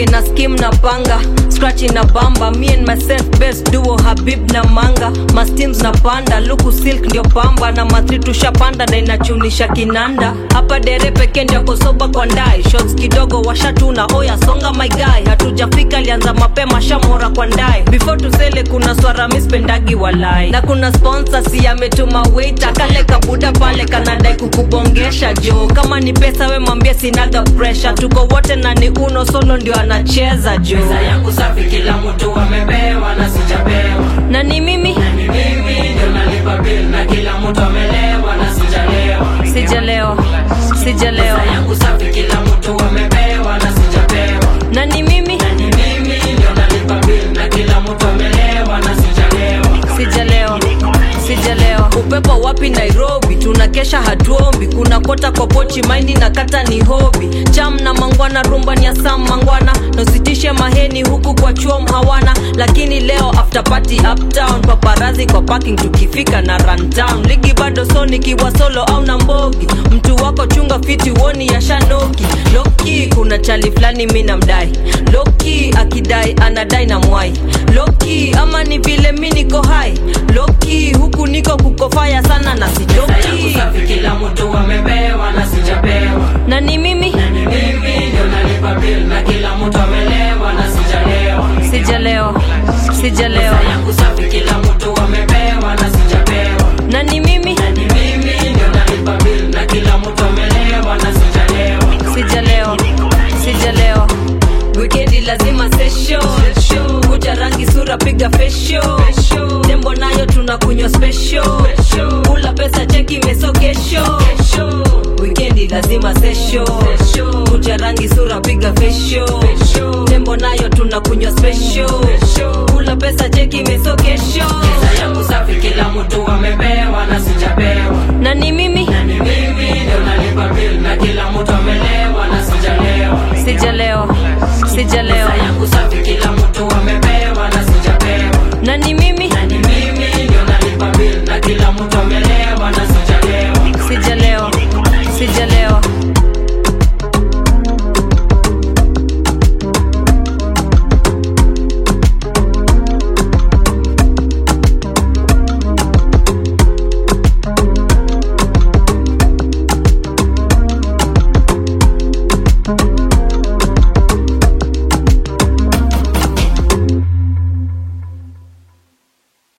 na skim na panga scratch na bamba me and myself best duo habib na manga masteams na panda luku silk ndio pamba na matri tushapanda na inachunisha kinanda hapa dere peke ndio kosoba kwa ndai shots kidogo washatuna oya songa my guy hatujafika alianza mapema shamora kwa ndai before tusele kuna swara mispendagi walai na kuna sponsor si ametuma waiter kale kabuda pale kanadai kukubongesha jo kama ni pesa we mwambie sinaga pressure tuko wote na ni uno solo ndio anacheza jo Pesa yangu safi, kila mtu amepewa na sijapewa. na ni mimi Ni mimi ndio nalipa bill na kila mtu amelewa na sijalewa. sijalewa sijalewa Pesa yangu safi, kila mtu amepewa na sijapewa. na ni mimi Ni mimi ndio nalipa bill na kila mtu amelewa na sijalewa. sijalewa sijalewa upepo wapi nairobi tunakesha hatuombi kuna kota kwa pochi maindi na kata ni hobi cham na mangwana rumba ni ya sam mangwana nositishe maheni huku kwa chuom hawana lakini leo after party uptown paparazi kwa parking tukifika na rundown ligi bado so nikiwa solo au na mbogi mtu wako chunga fiti woni ya shanoki loki kuna chali fulani mi namdai loki akidai anadai na mwai loki ama ni vile mi niko hai loki huku niko kukofaya sana na Pesa yangu sijoki safi, kila mtu amepewa na sijapewa. na ni mimi Ni mimi ndio nalipa bill na kila mtu amelewa na sijalewa. sijalewa sijalewa Pesa yangu safi, kila mtu amepewa na sijapewa. na ni mimi Ni mimi ndio nalipa bill na kila mtu amelewa na sijalewa. sijalewa sijalewa wikendi lazima sesho kucha rangi sura piga fesho tembo nayo tunakunywa special kula pesa cheki mesogesho wikendi lazima sesho kucha rangi sura piga fesho tembo nayo tunakunywa special kula pesa cheki mesogesho Pesa yangu safi, kila mtu amepewa na sijapewa. na ni mimi Ni mimi ndio nalipa bill na kila mtu